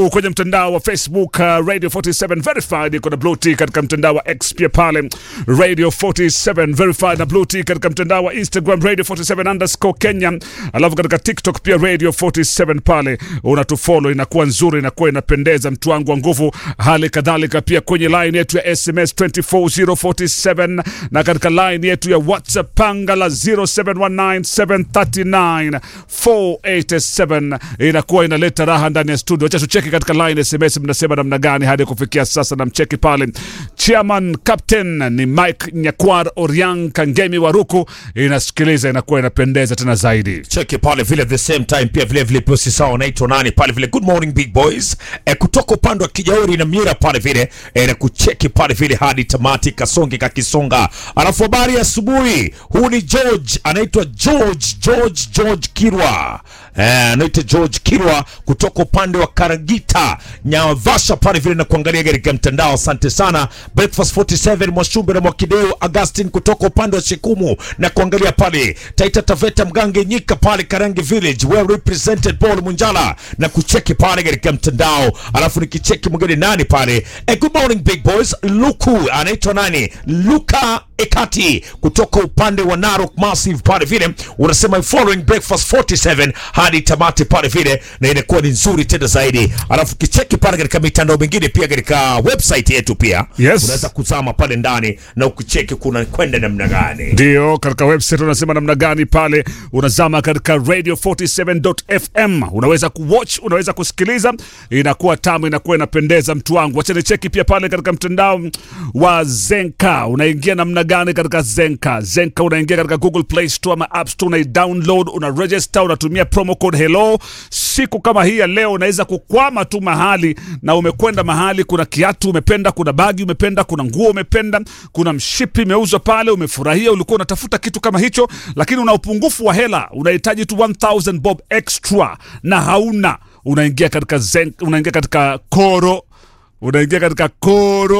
kwenye mtandao wa Facebook uh, Radio 47 verified, iko na blue tick katika mtandao wa X pia pale Radio 47 verified na blue tick katika mtandao wa Instagram Radio 47 underscore Kenya, alafu katika TikTok pia Radio 47 pale unatufollow, inakuwa nzuri, inakuwa inapendeza, mtu wangu wa nguvu. Hali kadhalika pia kwenye line yetu ya SMS 24047 na katika line yetu ya WhatsApp panga la 0719739487 inakuwa inaleta raha ndani ya studio. Acha tucheki katika line SMS, mnasema namna gani hadi kufikia sasa? Namcheki pale chairman captain ni Mike Nyakwar Oriang Kangemi Waruku, inasikiliza inakuwa inapendeza tena zaidi. cheki pale vile the same time pia vile vile posi sawa unaitwa nani pale vile good morning big boys e, kutoka upande wa kijauri na mira pale vile e, na kucheki pale vile hadi tamati kasonge kakisonga alafu habari ya asubuhi huu ni george anaitwa george george george kirwa Eh, anaitwa George Kirwa kutoka upande wa Karagita Nyavasha pale vile na kuangalia katika mtandao. Asante sana Breakfast 47 Mwashumbe na Mwakideu Augustin kutoka upande wa Shikumu na kuangalia pale Taita Taveta Mgange Nyika pale Karangi Village well represented Paul Munjala na kucheki pale katika mtandao, alafu nikicheki mwingine nani pale eh, good morning big boys Luku anaitwa nani Luka Ekati kutoka upande wa Narok Massive pale vile unasema following breakfast 47 hadi tamati pale vile, na inakuwa ni nzuri tena zaidi. Alafu kicheki pale katika mitandao mingine pia katika website yetu pia Yes. unaweza kuzama pale ndani na ukicheki kuna kwenda namna gani. Ndio, katika website unasema namna gani pale, unazama katika radio47.fm, unaweza kuwatch, unaweza kusikiliza, inakuwa tamu, inakuwa inapendeza. Mtu wangu, wacha nicheki pia pale katika mtandao wa Zenka, unaingia namna gani katika Zenka? Zenka unaingia katika Google Play Store ama App Store, una download, una register, unatumia promo code hello. Siku kama hii ya leo unaweza kukwama tu mahali na umekwenda mahali, kuna kiatu umependa, kuna bagi umependa, kuna nguo umependa, kuna mshipi imeuzwa pale, umefurahia, ulikuwa unatafuta kitu kama hicho, lakini una upungufu wa hela, unahitaji tu 1000 bob extra na hauna, unaingia katika Zen, unaingia katika Koro, unaingia katika Koro